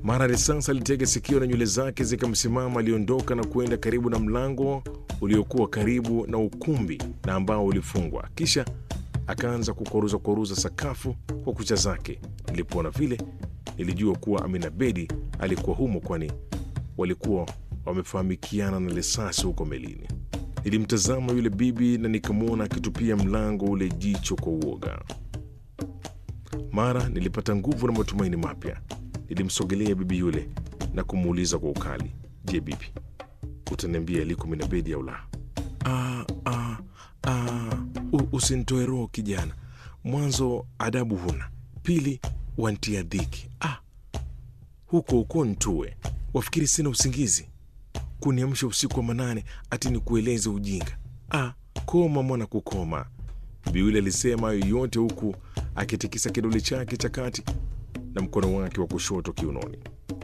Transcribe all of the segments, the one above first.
Mara risasi alitega sikio na nywele zake zikamsimama. Aliondoka na kuenda karibu na mlango uliokuwa karibu na ukumbi na ambao ulifungwa, kisha akaanza kukoruza koruza sakafu kwa kucha zake. Nilipoona vile, nilijua kuwa Amina Bedi alikuwa humo, kwani walikuwa wamefahamikiana na risasi huko melini. Nilimtazama yule bibi na nikamwona akitupia mlango ule jicho kwa uoga. Mara nilipata nguvu na matumaini mapya. Nilimsogelea bibi yule na kumuuliza kwa ukali, je, bibi, utaniambia aliko Amina Bedi au la? "Ah, ah, ah, u- usinitoe roho kijana. Mwanzo adabu huna, pili wantia dhiki. Ah, huko huko ntue, wafikiri sina usingizi kuniamsha usiku wa manane ati nikueleze ujinga. Ah, koma mwana, kukoma. Bibi yule alisema hayo yote huku akitikisa kidole chake cha kati na mkono wake wa kushoto kiunoni.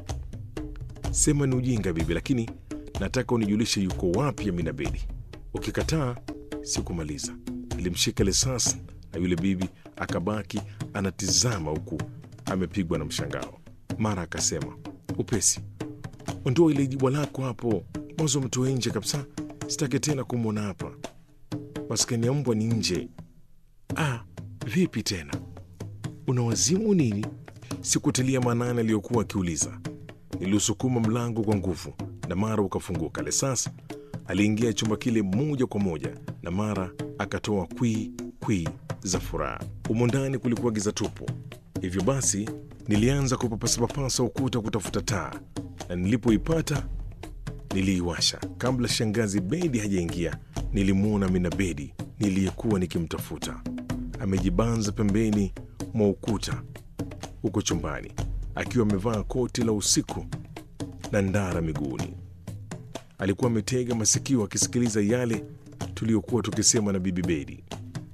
Sema ni ujinga bibi, lakini nataka unijulishe yuko wapi Amina Bedi. Ukikataa sikumaliza. Nilimshika risasi na yule bibi akabaki anatizama huku amepigwa na mshangao. Mara akasema upesi, ondoa ile jibwa lako hapo, mwanzo mtoe nje kabisa, sitaki tena kumwona hapa. Maskani ya mbwa ni nje. Ah, vipi tena, una wazimu nini? Sikutilia maanani aliyokuwa akiuliza. Niliusukuma mlango kwa nguvu na mara ukafunguka. Lesas aliingia chumba kile moja kwa moja na mara akatoa kwii kwii za furaha. Humo ndani kulikuwa giza tupu, hivyo basi nilianza kupapasapapasa ukuta kutafuta taa, na nilipoipata niliiwasha. Kabla shangazi Bedi hajaingia, nilimwona Amina Bedi niliyekuwa nikimtafuta amejibanza pembeni mwa ukuta huko chumbani akiwa amevaa koti la usiku na ndara miguuni. Alikuwa ametega masikio akisikiliza yale tuliyokuwa tukisema na bibi Bedi.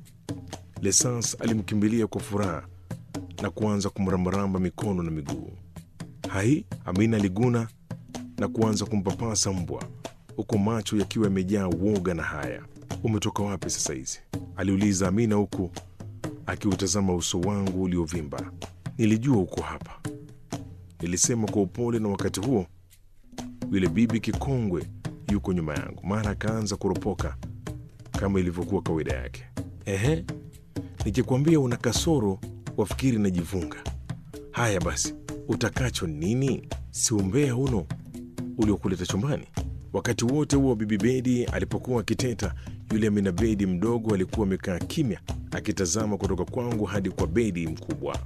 Lesans alimkimbilia kwa furaha na kuanza kumrambaramba mikono na miguu. Hai, Amina aliguna na kuanza kumpapasa mbwa huku macho yakiwa yamejaa woga na haya. Umetoka wapi sasa hizi? aliuliza Amina huku akiutazama uso wangu uliovimba. Nilijua uko hapa, nilisema kwa upole, na wakati huo yule bibi kikongwe yuko nyuma yangu. Mara akaanza kuropoka kama ilivyokuwa kawaida yake. Ehe, nikikwambia una kasoro wafikiri najivunga. Haya basi, utakacho nini? Si umbea uno uliokuleta chumbani? Wakati wote huo bibi Bedi alipokuwa akiteta, yule Amina Bedi mdogo alikuwa amekaa kimya akitazama kutoka kwangu hadi kwa Bedi mkubwa.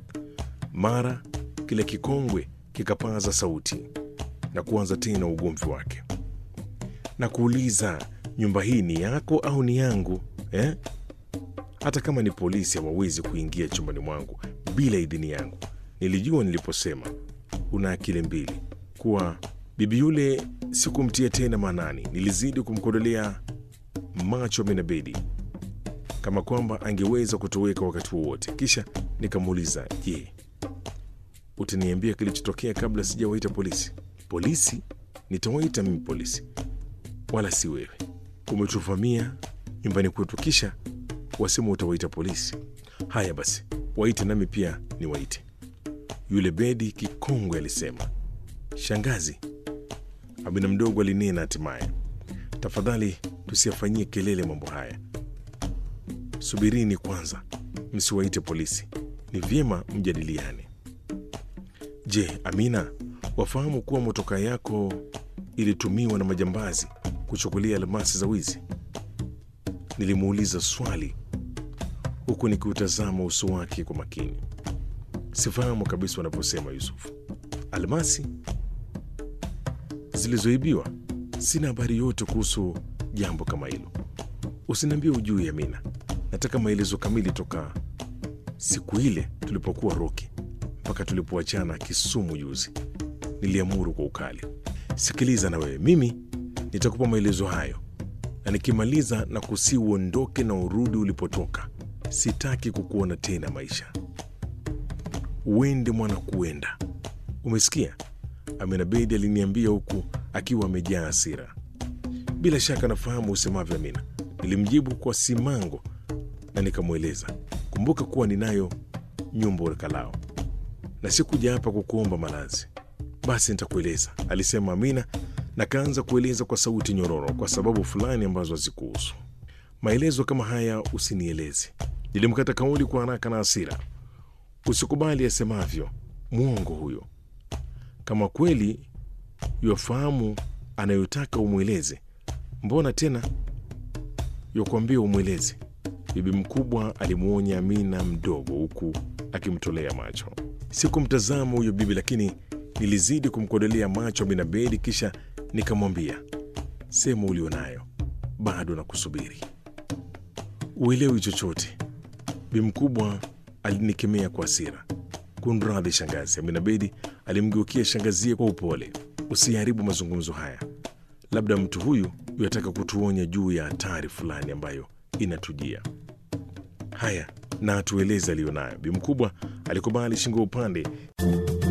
Mara kile kikongwe kikapaza sauti na kuanza tena ugomvi wake na kuuliza, nyumba hii ni yako au ni yangu eh? Hata kama ni polisi hawawezi kuingia chumbani mwangu bila idhini yangu. Nilijua niliposema una akili mbili kuwa bibi yule sikumtia tena maanani. Nilizidi kumkodolea macho Amina Bedi kama kwamba angeweza kutoweka wakati wowote. Kisha nikamuuliza, je, utaniambia kilichotokea kabla sijawaita polisi? Polisi? Nitawaita mimi polisi, wala si wewe. Umetuvamia nyumbani kwetu, kisha wasema utawaita polisi. Haya basi, waite nami pia niwaite. Yule Bedi kikongwe alisema. Shangazi, Amina mdogo alinena hatimaye, tafadhali tusiyafanyie kelele mambo haya. Subirini kwanza, msiwaite polisi, ni vyema mjadiliane. Je, Amina, wafahamu kuwa motoka yako ilitumiwa na majambazi kuchukulia almasi za wizi? Nilimuuliza swali huku nikiutazama uso wake kwa makini. Sifahamu kabisa wanavyosema Yusufu. Almasi zilizoibiwa? Sina habari yote kuhusu jambo kama hilo. Usiniambie ujui, Amina. Nataka maelezo kamili toka siku ile tulipokuwa Roki mpaka tulipoachana Kisumu juzi. Niliamuru kwa ukali. Sikiliza na wewe, mimi nitakupa maelezo hayo, na nikimaliza na kusi uondoke na urudi ulipotoka. Sitaki kukuona tena maisha. Uende mwana, kuenda. Umesikia? Amina Bedi aliniambia huku akiwa amejaa hasira. Bila shaka nafahamu usemavyo, Amina, nilimjibu kwa simango na nikamweleza, kumbuka kuwa ninayo nyumba urekalao na sikuja hapa kukuomba malazi. Basi nitakueleza, alisema Amina na kaanza kueleza kwa sauti nyororo, kwa sababu fulani ambazo hazikuhusu. Maelezo kama haya usinieleze. Nilimkata kauli kwa haraka na hasira. Usikubali asemavyo, mwongo huyo. Kama kweli yafahamu anayotaka umweleze, mbona tena yakuambia umweleze? Bibi mkubwa alimwonya Amina mdogo, huku akimtolea macho. Sikumtazama huyo bibi, lakini nilizidi kumkodolea macho Amina Bedi, kisha nikamwambia, sema ulionayo, bado nakusubiri. Uelewi chochote. Bibi mkubwa alinikemea kwa hasira. Kunradhi shangazi. Amina Bedi alimgeukia shangazie kwa upole. Usiharibu mazungumzo haya, labda mtu huyu yataka kutuonya juu ya hatari fulani ambayo inatujia. Haya, na atueleze aliyonayo. Bi mkubwa alikubali shingo upande.